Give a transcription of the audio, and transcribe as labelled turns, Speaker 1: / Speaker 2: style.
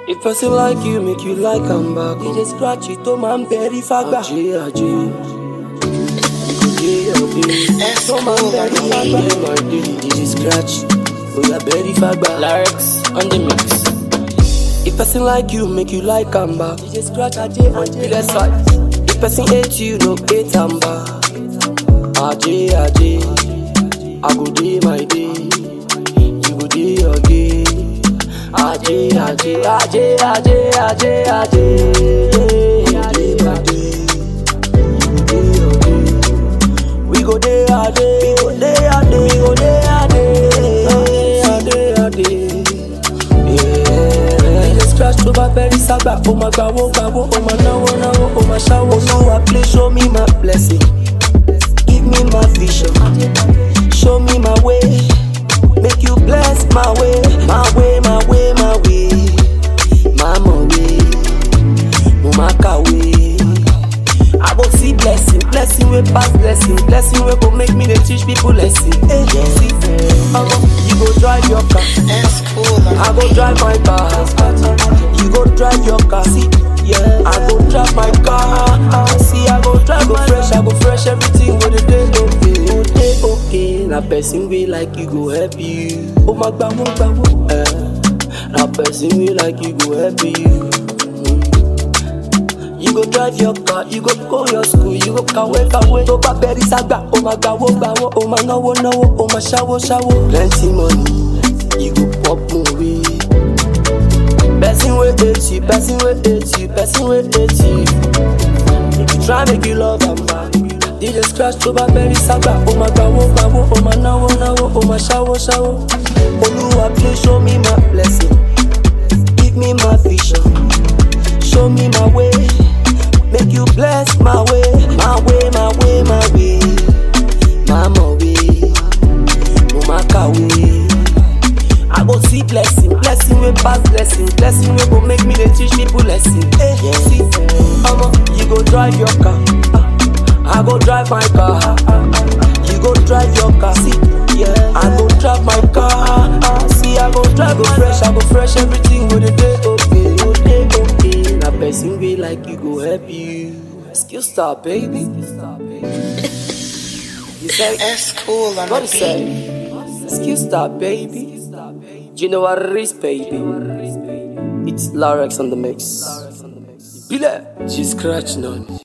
Speaker 1: If person like you, make you like am back. DJ scratch it, oh man, very fagba. Ajay, Ajay. Ajay, Ajay. Oh man, very fagba. my day, DJ scratch. Oh yeah, very fagba.
Speaker 2: Lyrics on the mix.
Speaker 1: If person like you, make you like am back. DJ scratch, Ajay, Ajay. Let's fight. If person hate you, no hate am back. Ajay, Ajay. I go day my day. You go day your day. Ajay, Ajay, Ajay, Ajay, Ajay, Ajay. Ajay, my day. You go day your day. We go day our day. We go day our day. We go day our day. Our day, our day. Yeah. DJ scratch tó bá fẹ́ rí sábà. Ó máa gbàwó gbàwó. Ó máa náwó náwó. Ó máa ṣáwó. Olúwa play show me my blessing. Give me my vision. Show me my way. Make you bless my way. My way, my way, my way. Mama way. Mama way. I go see blessing, blessing wey pass blessing, blessing wey go make me dey teach people lesson. Hey, see, omo, you go drive your car,
Speaker 2: That's cool.
Speaker 1: I go drive my car. You go drive your car, see, yeah. I go drive my car, see, I go drive my fresh, I go fresh everything with the day okay, go dey okay. Na person wey like you go help you. Oh my gbawo gbawo, eh. Na person wey like you go help you. You go drive your car, you go go your school, you go kàwé kàwé. Tó bá bẹ̀rẹ̀ ságbà, ó máa gbàwó gbàwó, ó máa náwó náwó, ó máa ṣáwó ṣáwó. Plenty money, you go pop movie. Person wey hate you, person wey hate you, person wey hate you. If you try make you love am back. DJ scratch tó bá bẹ̀rẹ̀ ságbà, ó máa gbàwó gbàwó, ó máa náwó náwó, ó máa ṣáwó ṣáwó. Olúwa please show me my blessing, give me my vision. Show me my way, make you bless my way, my way, my way, my way, mama way, mama way. I go see blessing, blessing wey pass blessing, blessing wey go make me dey teach people lesson. Hey, see, omo, you go drive your car, I go drive my car. You go drive your car, see, yeah. I go drive my car, see, I go drive go fresh, I go fresh everything with the day okay, go day okay. Na person wey like you go help you. Skill star, baby. You say,
Speaker 2: That's cool on
Speaker 1: what
Speaker 2: the
Speaker 1: is
Speaker 2: beat.
Speaker 1: that? Skill star, baby. Do you know what it is, baby? It's Larex on the mix. Bile, she scratch none.